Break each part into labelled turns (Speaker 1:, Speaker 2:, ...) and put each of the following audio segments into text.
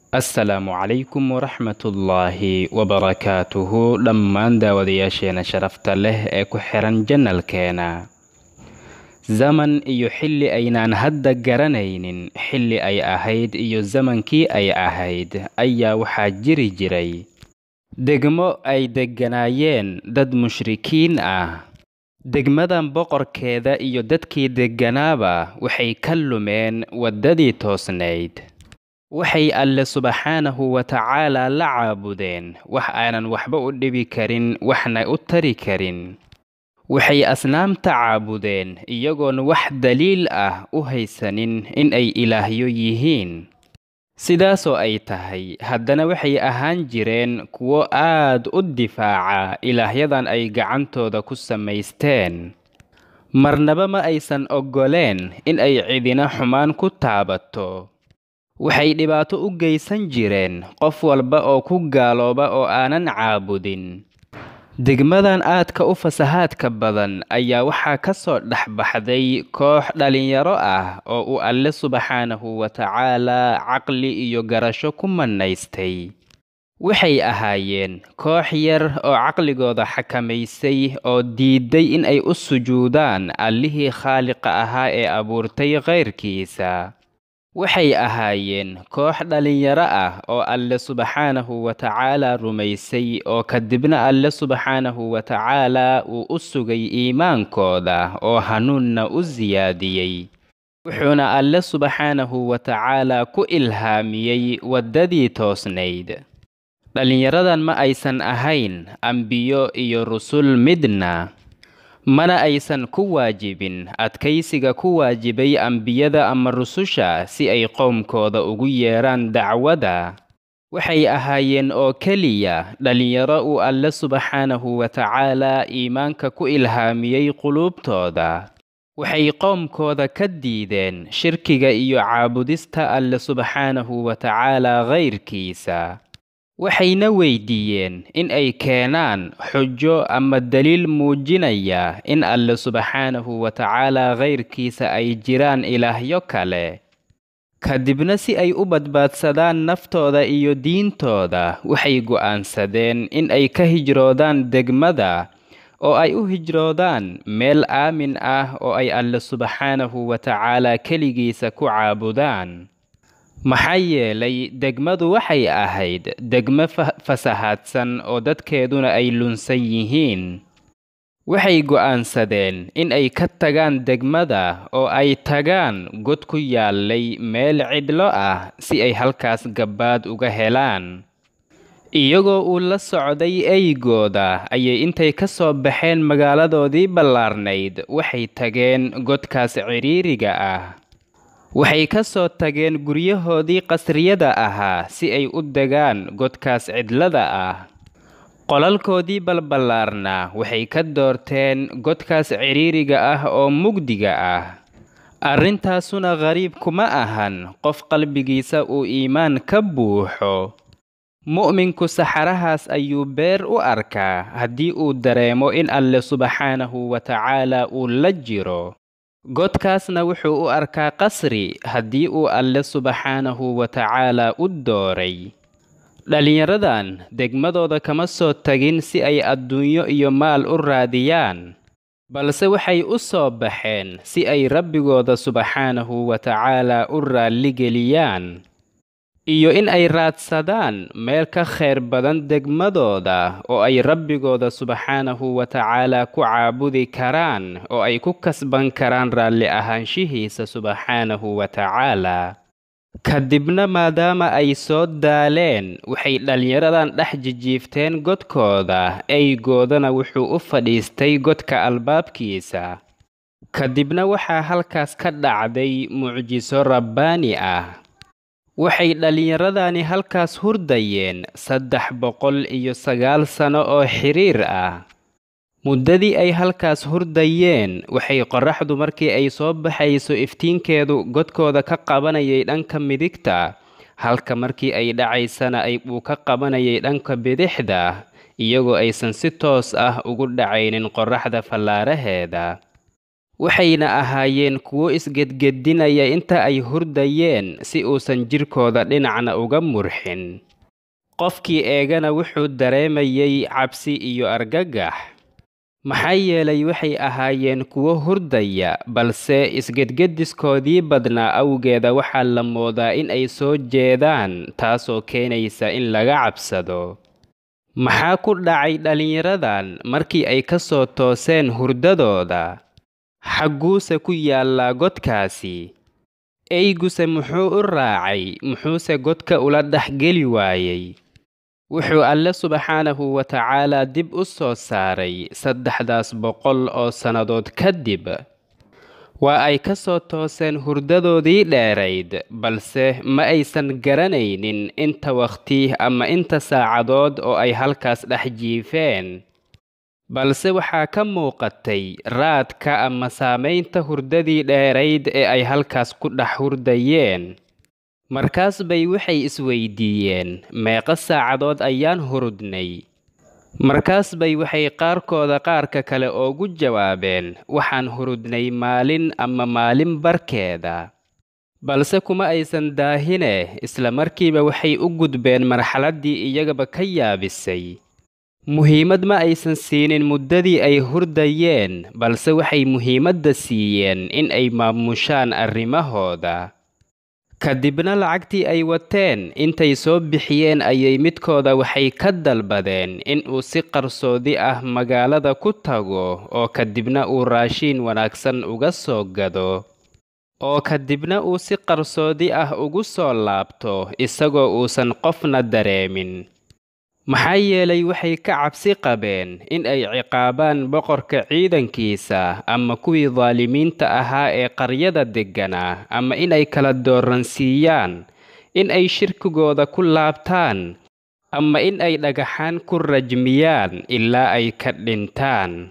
Speaker 1: assalaamu calaykum waraxmatullaahi wabarakaatuhu dhammaan daawadayaasheena sharafta leh ee ku xiran janalkeena zaman iyo xilli aynaan hadda garanaynin xilli ay ahayd iyo zamankii ay ahayd ayaa waxaa jiri jiray degmo ay degganaayeen dad mushrikiin ah degmadan boqorkeeda iyo dadkii degganaaba waxay ka lumeen waddadii toosnayd waxay alle subxaanahu wa tacaalaa la caabudeen wax aanan waxba u dhibi karin waxna u tari karin waxay asnaamta caabudeen iyagoon wax daliil ah u haysanin in ay ilaahyo yihiin sidaasoo ay tahay haddana waxay ahaan jireen kuwo aad u difaaca ilaahyadan ay gacantooda ku samaysteen marnaba ma aysan oggoleen in ay cidina xumaan ku taabato waxay dhibaato u geysan jireen qof walba oo ku gaalooba oo aanan caabudin degmadan aadka u fasahaadka badan ayaa waxaa ka soo dhex baxday koox dhallinyaro ah oo uu alle subxaanahu wa tacaalaa caqli iyo garasho ku mannaystay waxay ahaayeen koox yar oo caqligooda xakamaysay oo diiday in ay u sujuudaan allihii khaaliqa ahaa ee abuurtay kayrkiisa waxay ahaayeen koox dhallinyaro ah oo alle subxaanahu wa tacaalaa rumaysay oo kadibna alle subxaanahu wa tacaalaa uu u sugay iimaankooda oo hanuunna u siyaadiyey wuxuuna alle subxaanahu wa tacaalaa ku ilhaamiyey waddadii toosnayd dhallinyaradan ma aysan ahayn ambiyo iyo rusul midna mana aysan ku waajibin adkaysiga ku waajibay ambiyada ama rususha si ay qowmkooda ugu yeedhaan dacwada waxay ahaayeen oo keliya dhallinyaro uu alle subxaanahu wa tacaalaa iimaanka ku ilhaamiyey quluubtooda waxay qowmkooda ka diideen shirkiga iyo caabudista alle subxaanahu wa tacaalaa kayrkiisa waxayna weydiiyeen in ay keenaan xujo ama daliil muujinaya in alle subxaanahu wa tacaalaa kayrkiisa ay jiraan ilaahyo kale kadibna si ay u badbaadsadaan naftooda iyo diintooda waxay go'aansadeen in ay ka hijroodaan degmada oo ay u hijroodaan meel aamin ah oo ay alle subxaanahu wa tacaalaa keligiisa ku caabudaan maxaa yeelay degmadu waxay ahayd degmo fasahaadsan oo dadkeeduna ay lunsan yihiin waxay go'aansadeen in ay ka tagaan degmada oo ay tagaan god ku yaallay meel cidlo ah si ay halkaas gabbaad uga helaan iyagoo uu la socday eygooda ayay intay ka soo baxeen magaaladoodii ballaarnayd waxay tageen godkaas cidhiiriga ah waxay ka soo tageen guryahoodii qasriyada ahaa si ay u degaan godkaas cidlada ah qolalkoodii balballaarna waxay ka doorteen godkaas cidhiiriga ah oo mugdiga ah arrintaasuna qariib kuma ahan qof qalbigiisa uu iimaan ka buuxo mu'minku saxarahaas ayuu beer u arkaa haddii uu dareemo in alle subxaanahu wa tacaalaa uu la jiro godkaasna wuxuu u arkaa qasri haddii uu alle subxaanahu wa tacaalaa u dooray dhallinyaradan degmadooda kama soo tagin si ay adduunyo iyo maal u raadiyaan balse waxay u soo baxeen si ay rabbigooda subxaanahu wa tacaalaa u raalligeliyaan iyo in ay raadsadaan meel ka khayr badan degmadooda oo ay rabbigooda subxaanahu wa tacaalaa ku caabudi karaan oo ay ku kasban karaan raalli ahaanshihiisa subxaanahu wa tacaalaa kadibna maadaama ay soo daaleen waxay dhallinyaradan dhex jijiifteen godkooda eygoodana wuxuu u fadhiistay godka albaabkiisa kadibna waxaa halkaas ka dhacday mucjiso rabbaani ah waxay dhallinyaradani halkaas hurdayeen saddex boqol iyo sagaal sano oo xiriir ah muddadii ay halkaas hurdayeen waxay qorraxdu markii ay soo baxayso iftiinkeedu godkooda ka qabanayay dhanka midigta halka markii ay dhacaysana ay uu ka qabanayay dhanka bidixda iyagoo aysan si toos ah ugu dhacaynin qorraxda fallaaraheeda waxayna ahaayeen kuwo isgedgedinaya inta ay hurdayeen si uusan jirkooda dhinacna uga murxin qofkii eegana wuxuu dareemayay cabsi iyo argagax maxaa yeelay waxay ahaayeen kuwo hurdaya balse isgedgediskoodii badnaa awgeeda waxaa la moodaa in ay soo jeedaan taasoo keenaysa in laga cabsado maxaa ku dhacay dhallinyaradan markii ay ka soo tooseen hurdadooda xagguuse ku yaallaa godkaasi eyguse muxuu u raacay muxuuse godka ula dhexgeli waayey wuxuu alle subxaanahu wa tacaalaa dib u soo saaray saddexdaas boqol oo sannadood kadib waa ay ka soo tooseen hurdadoodii dheerayd balse ma aysan garanaynin inta wakhti ama inta saacadood oo ay halkaas dhex jiifeen balse waxaa ka muuqatay raadka ama saamaynta hurdadii dheerayd ee ay halkaas ku dhex hurdayeen markaas bay waxay isweydiiyeen meeqa saacadood ayaan hurudnay markaas bay waxay qaarkooda qaarka kale oogu jawaabeen waxaan hurudnay maalin ama maalin barkeeda balse kuma aysan daahine isla markiiba waxay u gudbeen marxaladdii iyagaba ka yaabisay muhiimad ma aysan siinin muddadii ay hurdayeen balse waxay muhiimadda siiyeen in ay maamushaan arrimahooda kadibna lacagtii ay wateen intay soo bixiyeen ayay midkooda waxay ka dalbadeen in uu si qarsoodi ah magaalada ku tago oo kadibna uu raashiin wanaagsan uga soo gado oo kadibna uu si qarsoodi ah ugu soo laabto isagoo uusan qofna dareemin maxaa yeelay waxay ka cabsi qabeen in ay ciqaabaan boqorka ciidankiisa ama kuwii daalimiinta ahaa ee qaryada degganaa ama inay kala dooransiiyaan in ay shirkigooda ku laabtaan ama in ay dhagaxaan ku rajmiyaan ilaa ay ka dhintaan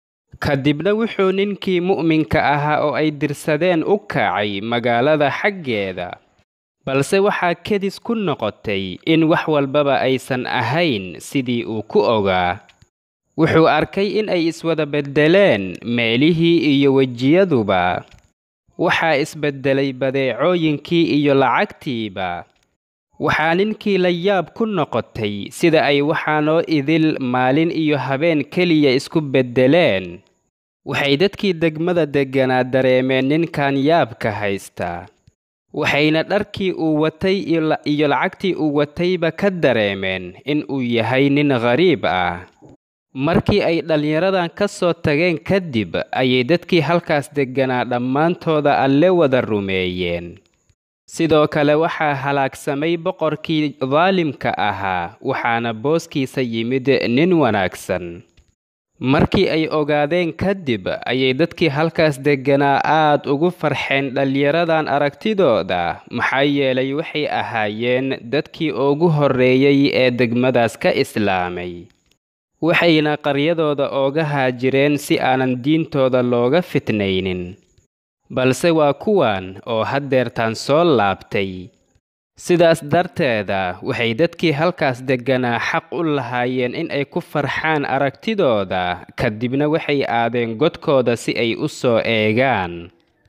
Speaker 1: kadibna wuxuu ninkii mu'minka ahaa oo ay dirsadeen u kacay magaalada xaggeeda balse waxaa kedis ku noqotay in wax walbaba aysan ahayn sidii uu ku ogaa wuxuu arkay in ay iswada beddeleen meelihii iyo wejiyaduba waxaa isbeddelay badeecooyinkii iyo lacagtiiba waxaa ninkii la yaab ku noqotay sida ay waxaanoo idil maalin iyo habeen keliya isku beddeleen waxay dadkii degmada degganaa dareemeen ninkan yaabka haysta waxayna dharkii uu watay iyo lacagtii uu watayba ka dareemeen in uu yahay nin ghariib ah markii ay dhallinyaradan ka soo tageen kadib ayay dadkii halkaas degganaa dhammaantooda alle wada rumeeyeen sidoo kale waxaa halaagsamay boqorkii daalimka ahaa waxaana booskiisa yimid nin wanaagsan markii ay ogaadeen kadib ayay dadkii halkaas degganaa aad ugu farxeen dhallinyaradan aragtidooda maxaa yeelay waxay ahaayeen dadkii ugu horreeyey ee degmadaas ka islaamay waxayna qaryadooda ooga haajireen si aanan diintooda looga fitnaynin balse waa kuwan oo haddeertaan soo laabtay sidaas darteeda waxay dadkii halkaas degganaa xaq u lahaayeen in ay ku farxaan aragtidooda kadibna waxay aadeen godkooda si ay u soo eegaan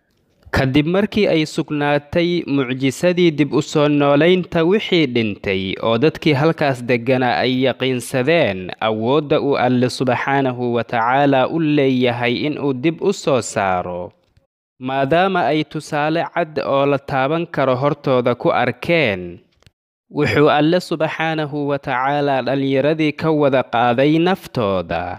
Speaker 1: kadib markii ay sugnaatay mucjisadii dib u soo noolaynta wixii dhintay oo dadkii halkaas degganaa ay yaqiinsadeen awoodda uu alle subxaanahu wa tacaalaa u leeyahay inuu dib u soo saaro maadaama ay tusaale cad oo la taaban karo hortooda ku arkeen wuxuu alle subxaanahu wa tacaalaa dhallinyaradii ka wada qaaday naftooda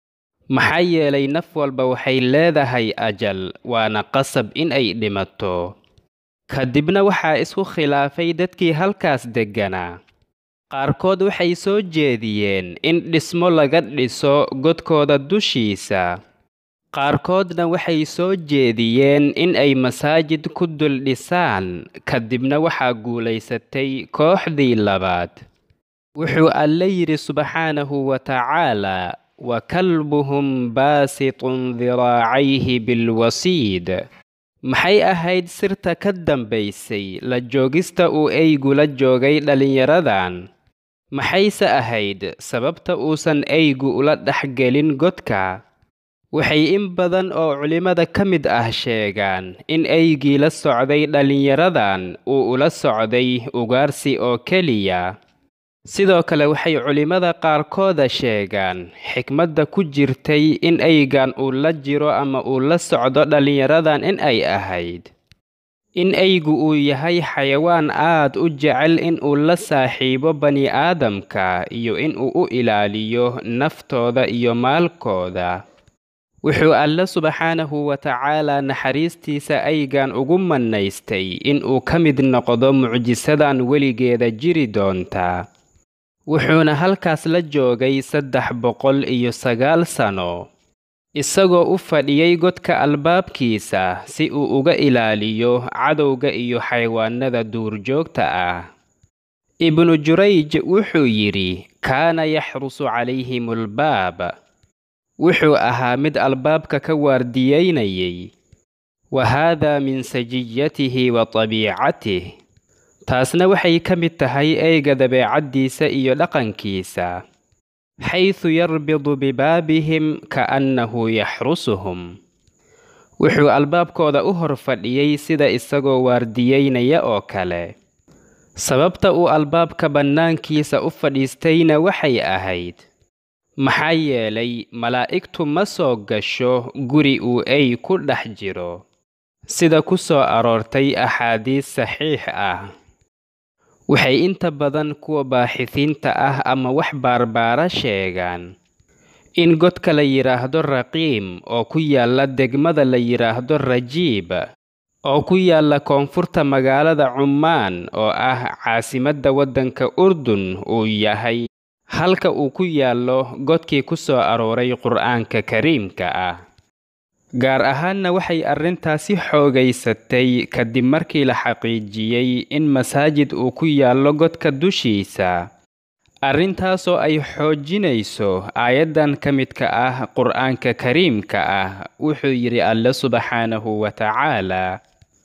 Speaker 1: maxaa yeelay naf walba waxay leedahay ajal waana qasab in ay dhimato kadibna waxaa isku khilaafay dadkii halkaas degganaa qaarkood waxay soo jeediyeen in dhismo laga dhiso godkooda dushiisa qaarkoodna waxay soo jeediyeen in ay masaajid ku dul dhisaan kadibna waxaa guulaysatay kooxdii labaad wuxuu alle yidhi subxaanahu wa tacaalaa wa kalbuhum baasitun diraacayhi bilwasiid maxay ahayd sirta ka dambaysay la joogista uu eygu la joogay dhallinyaradan maxayse ahayd sababta uusan eygu ula dhexgelin godka waxay in badan oo culimmada ka mid ah sheegaan in eygii la socday dhallinyaradan uu ula socday ugaarsi oo keliya sidoo kale waxay culimmada qaarkooda sheegaan xikmadda ku jirtay in eygan uu la jiro ama uu la socdo dhallinyaradan in ay ahayd in eygu uu yahay xayawaan aad u jecel in uu la saaxiibo bani-aadamka iyo in uu u ilaaliyo naftooda iyo maalkooda wuxuu alle subxaanahu wa tacaalaa naxariistiisa aygan ugu mannaystay in uu ka mid noqdo mucjisadan weligeeda jiri doonta wuxuuna halkaas la joogay saddex boqol iyo sagaal sano isagoo u fadhiyey godka albaabkiisa si uu uga ilaaliyo cadowga iyo xayawaanada duurjoogta ah ibnu jurayj wuxuu yidhi kaana yaxrusu calayhim albaab wuxuu ahaa mid albaabka ka waardiyeynayay wa haadaa min sajiyatihi wa tabiicatih taasna waxay ka mid tahay eyga dabeecaddiisa iyo dhaqankiisa xaysu yarbidu bibaabihim ka'annahu yaxrusuhum wuxuu albaabkooda u hor fadhiyey sida isagoo waardiyeynaya oo kale sababta uu albaabka bannaankiisa u fadhiistayna waxay ahayd maxaa yeelay malaa'igtu ma soo gasho guri uu ey ku dhex jiro sida ku soo aroortay axaadiis saxiix ah waxay inta badan kuwa baaxisiinta ah ama wax baarbaara sheegaan in godka la yidhaahdo raqiim oo ku yaalla degmada la yidhaahdo rajiib oo ku yaalla koonfurta magaalada cummaan oo ah caasimadda waddanka urdun uu yahay halka uu ku yaallo godkii ku soo arooray qur'aanka kariimka ah gaar ahaanna waxay arrintaasi xoogaysatay kadib markii la xaqiijiyey in masaajid uu ku yaallo godka dushiisa arrintaasoo ay xoojinayso aayaddan ka midka ah qur'aanka kariimka ah wuxuu yidhi alle subxaanahu wa tacaalaa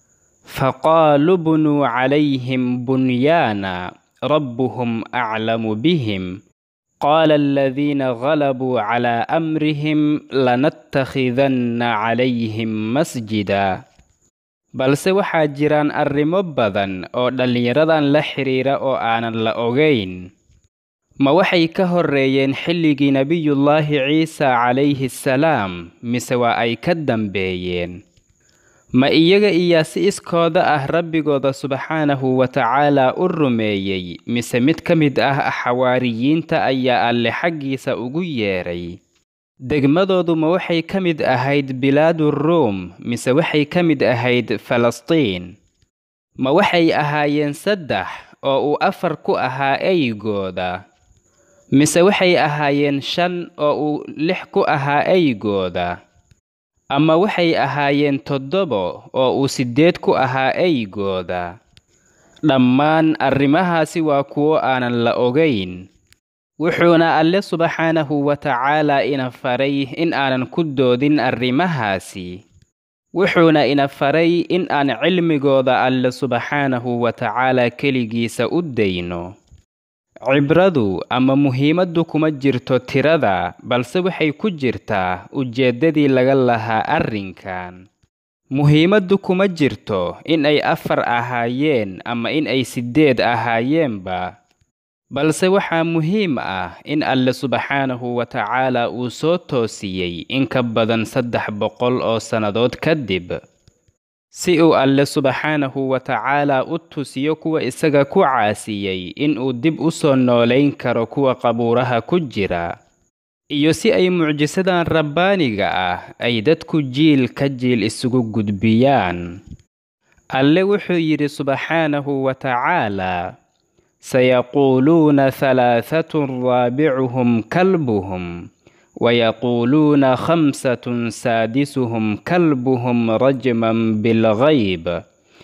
Speaker 1: faqaaluu bunuu calayhim bunyaana rabbuhum aclamu bihim qaala aladiina galabuu calaa amrihim lanattakhidanna calayhim masjida balse waxaa jiraan arrimo badan oo dhallinyaradan la xidhiira oo aanan la ogayn ma waxay ka horreeyeen xilligii nebiyullaahi ciisa calayhi salaam mise waa ay ka dambeeyeen ma iyaga iyaa si iskooda ah rabbigooda subxaanahu wa tacaalaa u rumeeyey mise mid ka mid ah xawaariyiinta ayaa alle xaggiisa ugu yeedhay degmadoodu ma waxay ka mid ahayd bilaadu ruum mise waxay ka mid ahayd falastiin ma waxay ahaayeen saddex oo uu afar ku ahaa eygooda mise waxay ahaayeen shan oo uu lix ku ahaa eygooda ama waxay ahaayeen toddobo oo uu siddeed ku ahaa eygooda dhammaan arrimahaasi waa kuwo aanan la ogayn wuxuuna alle subxaanahu wa tacaalaa ina faray in aanan ku doodin arrimahaasi wuxuuna ina faray in aan cilmigooda alle subxaanahu wa tacaalaa keligiisa u dayno cibradu ama muhiimaddu kuma jirto tirada balse waxay ku jirtaa ujeeddadii laga lahaa arrinkan muhiimaddu kuma jirto in ay afar ahaayeen ama in ay siddeed ahaayeenba balse waxaa muhiim ah in alle subxaanahu wa tacaalaa uu soo toosiyey in ka badan saddex boqol oo sannadood kadib si uu alle subxaanahu wa tacaalaa u tusiyo kuwa isaga ku caasiyey in uu dib u soo noolayn karo kuwa qabuuraha ku jira iyo si ay mucjisadan rabbaaniga ah ay dadku jiil ka jiil isugu gudbiyaan alle wuxuu yidhi subxaanahu wa tacaalaa sayaquuluuna halaahatun raabicuhum kalbuhum ويقولون خمسة سادسهم كلبهم رجما بالغيب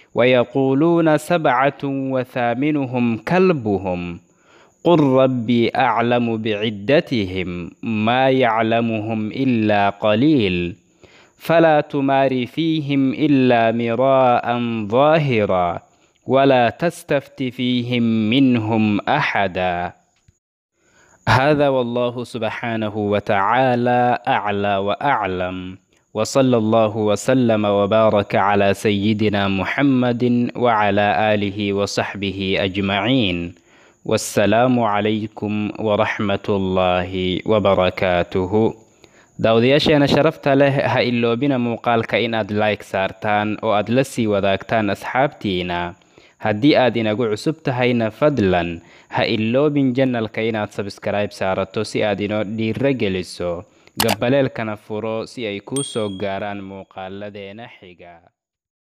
Speaker 1: ويقولون سبعة وثامنهم كلبهم قل ربي أعلم بعدتهم ما يعلمهم إلا قليل فلا تمار فيهم إلا مراء ظاهرا ولا تستفت فيهم منهم أحدا هذا والله سبحانه وتعالى أعلى وأعلم وصلى الله وسلم وبارك على سيدنا محمد وعلى آله وصحبه أجمعين والسلام عليكم ورحمة الله وبركاته daawadayaasheena sharafta leh ha iloobina muuqaalka inaad like saartaan oo aad la sii wadaagtaan asxaabtiina haddii aad inagu cusub tahayna fadlan ha iloobin janalka inaad sabskribe saarato si aad inoo dhiiro geliso gabaleelkana furo si ay kuu soo gaaraan muuqaaladeena xiga